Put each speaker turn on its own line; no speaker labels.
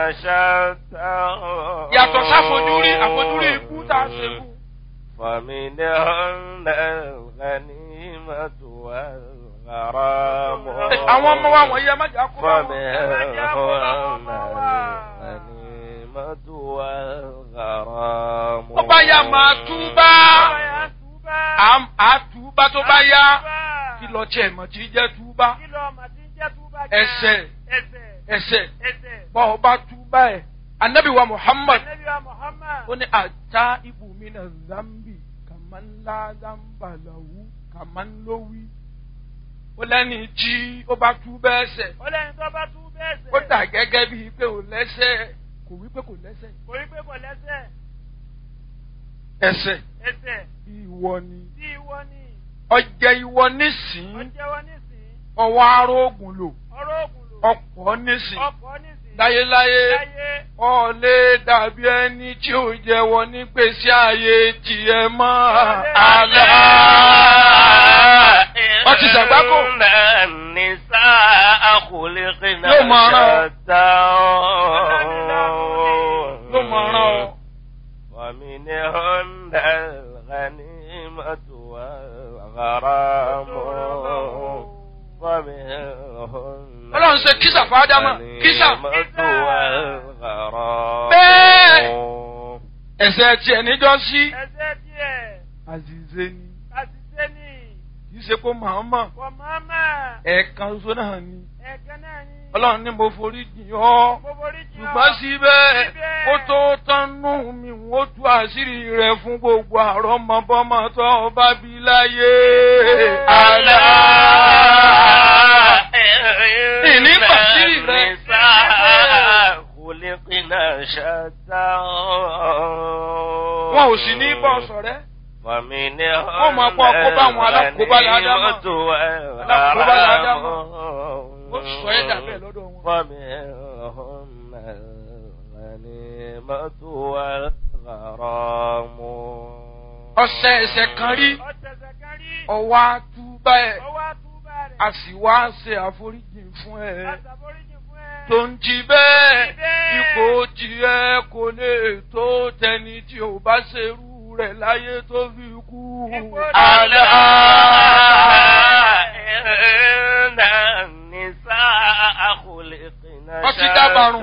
شتى
yàtọ̀ sáfojúrí àfojúrí ikú tá a ṣe kú.
فمنهن الغنيمة والغرام
àwọn ọmọ wa wọ̀nyí ẹ má jà kó bá wọn.
فمنهن الغنيمة والغرام
ó bá yá máa túbá Àm- á túbá tó bá yá kí lọ tiẹ̀ mọ̀ tí jẹ́ túbá ẹsẹ̀ ẹsẹ̀ bá ọ bá túbá ẹ̀ anabi wa muhammad ó ní ata ibùmínà zambi kàmánlá zambalawu kàmánlówí ó lẹ́ni tí ó bá túbá ẹsẹ̀
Ọlẹ́ni tó bá tú bẹ́ẹ̀ sẹ̀.
ó dà gẹ́gẹ́ bíi pé ò lẹ́sẹ̀ kò wí pé kò lẹ́sẹ̀
Kò rí pé kò lẹ́sẹ̀.
ẹsẹ̀
Ẹsẹ̀
ìwọ ni
tí ìwọ ni.
ọjẹ́ ìwọ nísìn
Ọjẹ́wọ́ nísìn.
ọwọ́ arógùn lò
Ọ̀rọ̀ ògùn lò.
ọ̀pọ̀ nísìn
Ọkọ̀ nísìn.
láyéláyé
Láyé.
ọ̀lẹ́ dàbí ẹni tí ò jẹ́wọ́ nígbèsí ayé tiẹ̀ mọ́ àlá. Wọ́n ti ṣàgbákò.
إن النساء خلقن
Yóò máa rán ọ.
شتى
ló mọ̀ ọ́rán ọ.
ومنهن الغنيمة والغرام ومنهن
Ọlọ́run ṣe kísà fún Ádámà, kísà.
الغنيمة والغرام
Bẹ́ẹ̀. ẹ̀sẹ̀ tiẹ̀ níjọ́ sí.
Ẹsẹ̀ díẹ̀.
àzìzé ni
Àṣìṣe ni.
kì í ṣe kó màmá
Kò mọ́mọ́.
ẹ̀ẹ̀kan ṣoṣo náà ni.
Ẹ̀kan náà ni.
Ọlọ́run ní mo forí jìn ọ́.
Gbogbo orí jìn ọ́.
ṣùgbọ́n síbẹ̀
Síbẹ̀.
kó tó tánú mi ó tú àṣírí rẹ̀ fún gbogbo àrọ́mọbọ́mọ tó bá bí láyé. àlá. Ìní pàṣírí rẹ̀.
خلقنا شتى
wọn ò sì ní bọ́ sọ̀rẹ́.
ومنهن
Wọ́n máa kó àkóbá àwọn alákòóbá l'Ádámà.
الغنيمة
Alákòóbá l'Ádámà.
والغرام
ó sọ ẹ́ dà bẹ́ẹ̀ lọ́dọ̀ wọn.
ومنهن الغنيمة والغرام
ọ̀sẹ̀ ẹ̀sẹ̀ kan rí
Ọ̀tẹ̀sẹ̀ kan rí.
ọwọ́ àtúbà ẹ̀
Ọwọ́ àtúbà rẹ̀.
a sì wá ṣe àforíjì fún ẹ.
Àṣàforíjì fún ẹ.
tó ń jí bẹ́ẹ̀
Jí bẹ́ẹ̀.
ipò tiẹ̀ kò lè tó tẹni tí ò bá ṣerú rẹ̀ láyé tó fi kú.
Ipò
ألا
àlá.
إن النساء خلقنا
Wọ́n ti dábàrún.